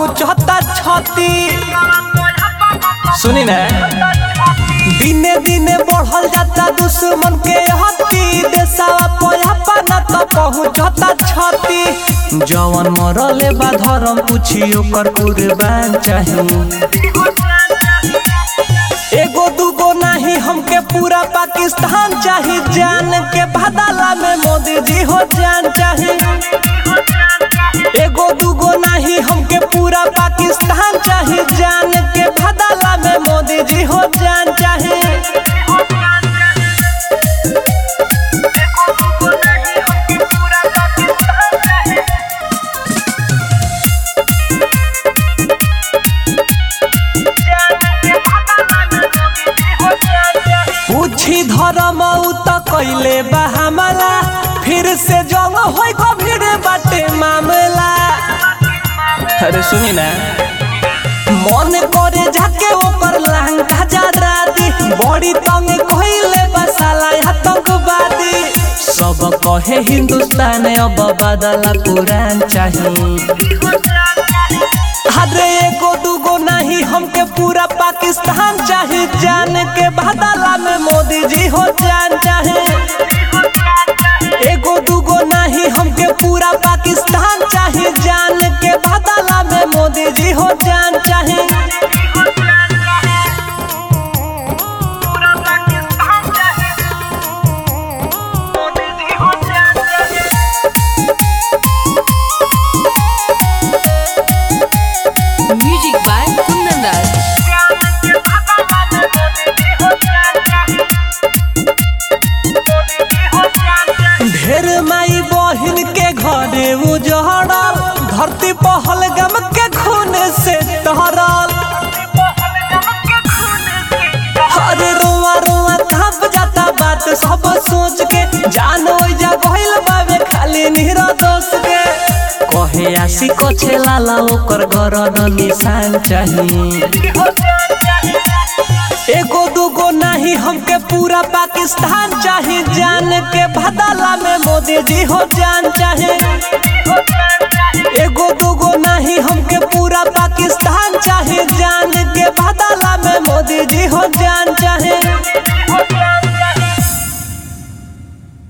पहुँचता छती सुनी ना दिने दिने बढ़ल जाता दुश्मन के हती देसावा पोयापा न तो पहुँचता छती जवन मरले बा धर्म पूछी ओकर कुर्बान चाही एगो दूगो नहीं हमके पूरा पाकिस्तान चाही जान के बदला में मोदी जी हो जान चाही एगो दूगो नहीं हमके पूरा पाकिस्तान चाही जान के बदला में मोदी जी हो जान चाही पूछी धर्म उ त कैले बा हमला फिर से जंग होई गंभीर बाटे मामला अरे सुनी ना मन करे जाके ओकर लहंगा जरा दी बड़ी तंग कइले बा साला आतंकवादी सब कहे हिंदुस्तान अब बदला कुरान चाहिए अरे एगो दूगो नहीं हमके पूरा पाकिस्तान चाहे जान के बदला में मोदी जी हो जान चाहे एगो दूगो नहीं हमके पूरा पाकिस्तान चाहे जान के बदला में मोदी जी हो जान चाहे Music by Kundan Das. ढेर माई बहिन के घरे उजड़ल धरती पहल गम के खून से तहरल अरे रोआ रोआ थप जाता बात सब सोच के जानो जा गइल बावे खाली निहरा दोष के कहे आसी कछे लाला ओकर गरद निशान चाहिए एगो दूगो नहीं हमके पूरा पाकिस्तान चाहे जान के बदला में मोदी जी हो जान चाहे एगो दूगो नहीं हमके पूरा पाकिस्तान चाहे जान के बदला में मोदी जी हो जान चाहे